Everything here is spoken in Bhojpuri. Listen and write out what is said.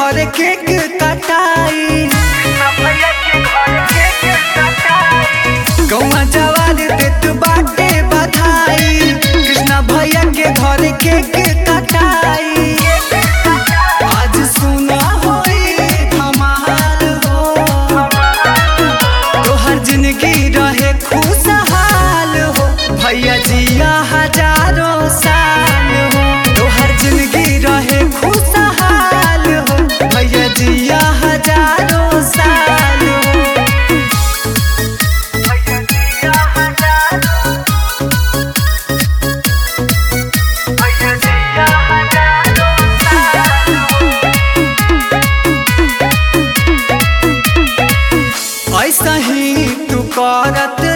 घर केक कटाई गौवा जवान देत बाटे बधाई कृष्णा भैया के घर केक कटाई आज सुना होई धमाल हो तोहर जिंदगी रहे खुशहाल हो भैया जिया हजारों साल हो तोहर जिंदगी रहे खुशहाल हो भैया जिया हजारों साल हो ऐसा ही तू करत